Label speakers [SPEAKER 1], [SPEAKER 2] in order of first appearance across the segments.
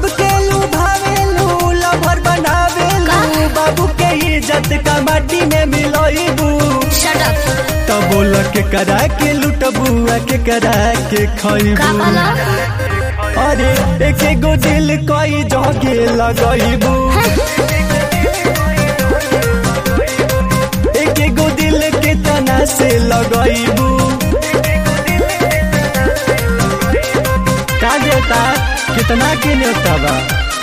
[SPEAKER 1] सबके लुभावेलू लभर बनावेलू बाबू के इज्जत का माटी में मिलोइबू
[SPEAKER 2] शट अप
[SPEAKER 1] तो बोल के करा के लुटबुआ के करा के
[SPEAKER 2] का
[SPEAKER 1] खइबू
[SPEAKER 2] बोला
[SPEAKER 1] अरे एक एगो दिल कई जगे लगइबू एक एगो दिल के तना से लगइबू का देता कितना के न्योता बा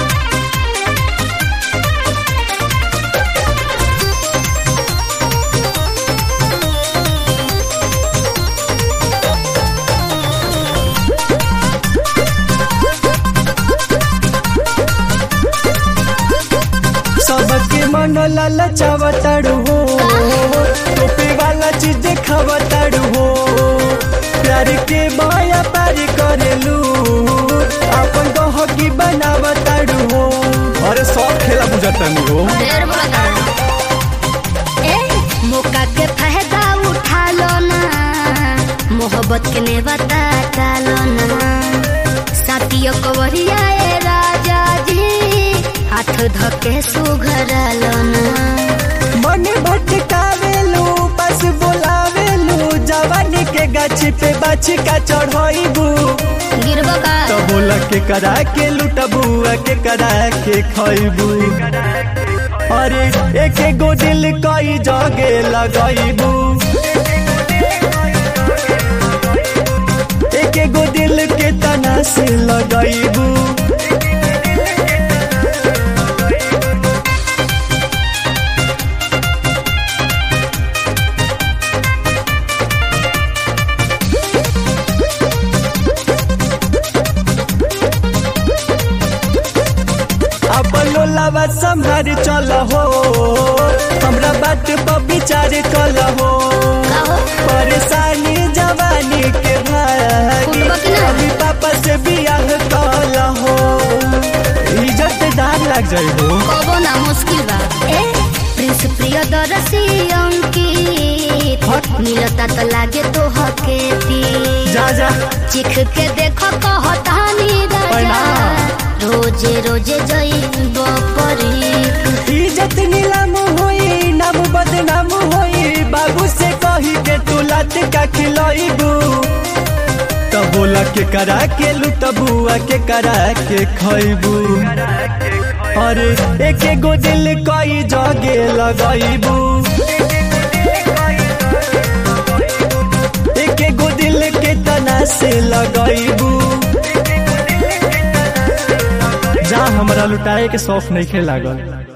[SPEAKER 1] सबके मन ललचावताड़ू हो टोपी वाला चीज खावताड़ू हो प्यार के माया पारी करेलू अपन गहकी बनावताड़ू हो अरे सब खेला बुझाता हो
[SPEAKER 2] ढेर बोला ए मौका के फायदा उठा लो ना मोहब्बत के ने बता डालो ना साथियों कवरिया ए राजा जी हाथ धके सुघर लो ना
[SPEAKER 1] मन भटकावेलू बस बोलावेलू जवानी के गाछी पे बाछी का चढ़ाईबू
[SPEAKER 2] गिरबो का
[SPEAKER 1] तो बोला के करा के लुटबुआ के करा के खइबू अरे एक एगो दिल कई जगे लगइबू एक एगो दिल के तना से लगइबू अब लोलावा संभार चल हो हमरा बात पर विचार कल हो
[SPEAKER 2] का हो
[SPEAKER 1] परेशानी जवानी के भागी
[SPEAKER 2] फूटबा की ना?
[SPEAKER 1] अभी पापा से बियाह कल हो इज्जत दार लग जाए हो
[SPEAKER 2] कबो ना मुश्किल बा ए प्रिंस प्रियदर्शी अंकित
[SPEAKER 1] हट।
[SPEAKER 2] मिलता तो लागे तो हकेती
[SPEAKER 1] जा जा
[SPEAKER 2] चिख के देखो कहतानी राजा
[SPEAKER 1] प्रणाम।
[SPEAKER 2] रोजे रोजे जइब परी
[SPEAKER 1] इज्जत नीलाम होई नाम बदनाम होई बाबू से कही के तू लात का खिलइबू तो बोला के करा के लुटबुआ के करा के खइबू अरे एक एगो दिल कई जगे लगइबू एक एगो दिल के तना से लगइबू जा हमरा लुटाए के शौक नहीं खे लागल